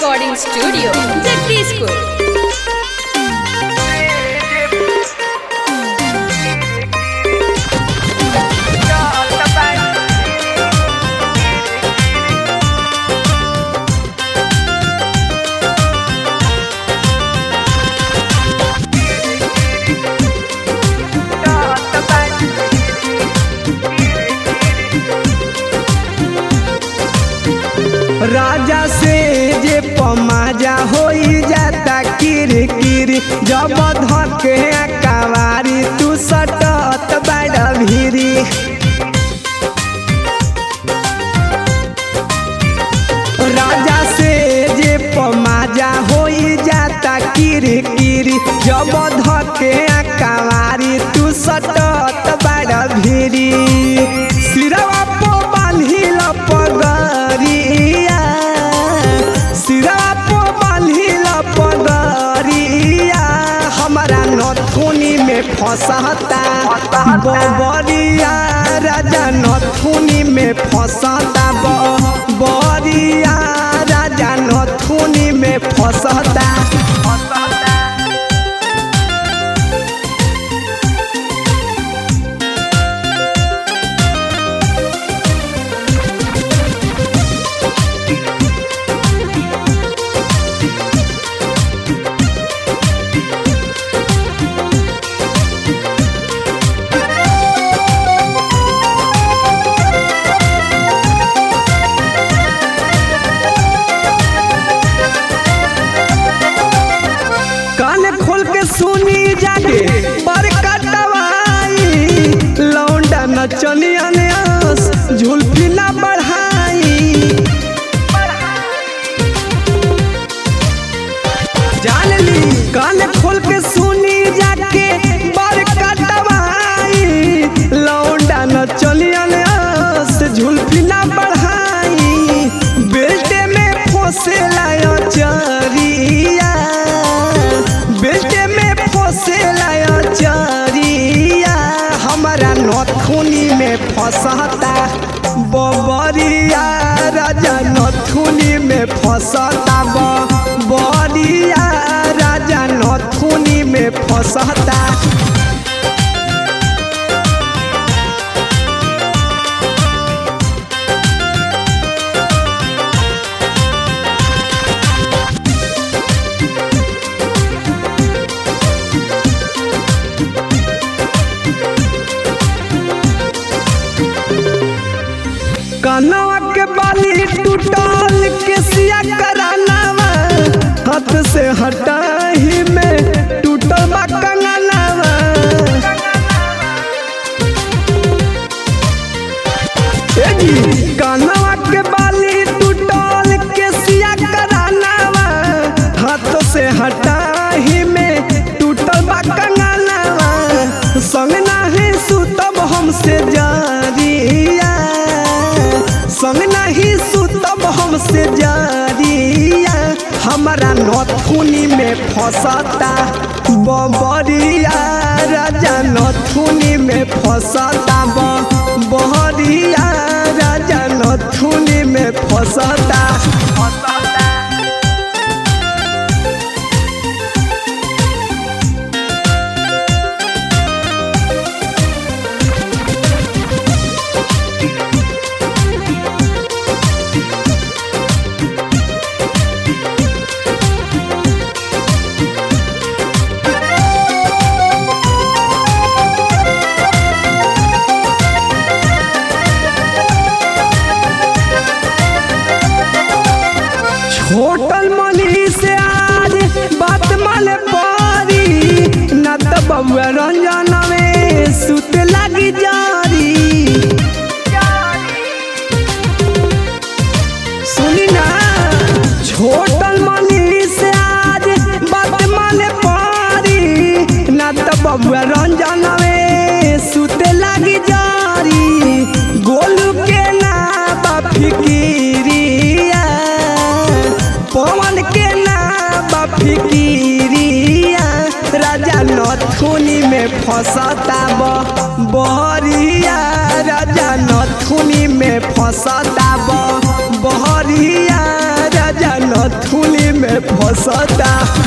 recording studio, Jagdishpur. राजा से जे पमाजा होई जाता किर किर जब धके कवारी तू सटत बड़ भीरी राजा से जे पमाजा होई जाता किर किर जब धके कवारी तू सटत बड़ भीरी सिरवा पो बान्हिल पगरिया सिरवा पो बान्हिल पगरिया हमारा नथुनी में फंसता बबरिया राजा नथुनी में फंसता बरिया राजा नथुनी में फंसता कान खोल के सुनी जागे बड़का दवाई लौंडा नचनिया ने आस झुलफी ना बढ़ाई जान ली कान खोल के सुनी जाके बड़का दवाई लौंडा नचनिया ने आस झुलफी ना बढ़ाई बेल्टे में फोसे लायो चरिया बेल्टे में फोसे लायो चरिया हमारा नथुनी में फंसता बबरिया राजा नथुनी में फंसता बबरिया राजा नथुनी में फंसता कनवा के बाली टूटल के सिया करानावा हाथ से हटाही में टूटल बा कंगनावा ए जी कनवा के बाली टूटल के सिया करानावा हाथ से हटाही में टूटल बा कंगनावा संग नाही सुतब हमसे जारिया संग नहीं सुतब हमसे जारिया हमारा नथुनी में फंसता बबरिया राजा नथुनी में फंसता बहरिया राजा नथुनी में फंसता होटल मनी से आज बात माले पारी न तो बबुआ रंजन में सुत लगी जारी सुनी ना होटल मनी से आज बात माले पारी न तो बबुआ रंजन में सुत लगी जारी गोलू के ना बा फिकिरिया पवन के ना बा फिकिरिया राजा नथुनी में फंसता बहरिया राजा नथुनी में फंसता बहरिया राजा नथुनी नथुली में फसता